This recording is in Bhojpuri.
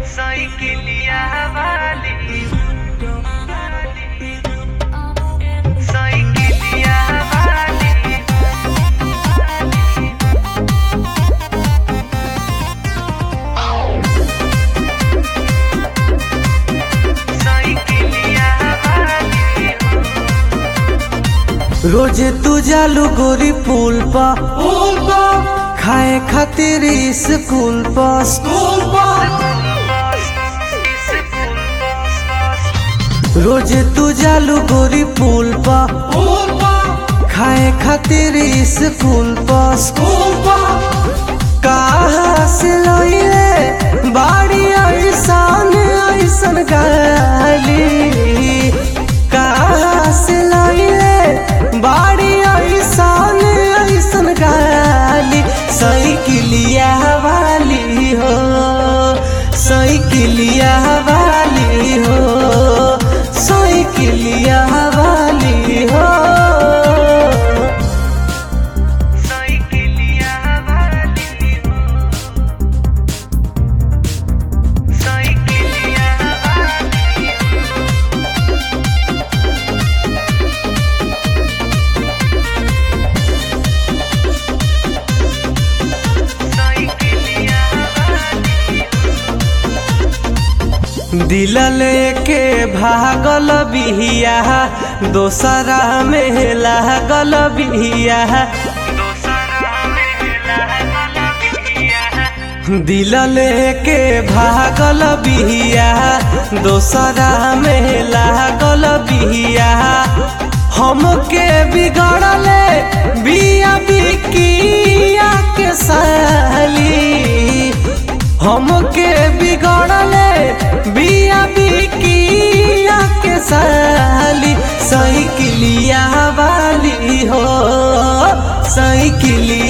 साइकिलिया वाली साइकिलिया वाली साइकिलिया वाली रोजे तू जालू गोरी पुल पा पुल पा खाए खातिर स्कूल पा स्कूल पा रोजे तू जालू गोरी पुल पा पुल पा खाए खातिर स्कूल पा स्कूल पा कहाँ से लइले बाड़ी ऐसन ऐसन गाली कहाँ से लइले बाड़ी ऐसन ऐसन गाली साइकिलिया वाली हो साइकिलिया वाली हो साइकिलिया वाली हो साइकिलिया वाली साइकिलिया वाली साइकिलिया दिल लेके भागल बिहिया दोसरा में लागल बिहिया दोसरा में लागल बिहिया दिल लेके भागल बिहिया दोसरा में लागल बिहिया हमके बिगड़ले बिया बिकिया के साली हमके बिगड़ले बिया बिकिया के साली साइकिलिया वाली हो साइकिलिया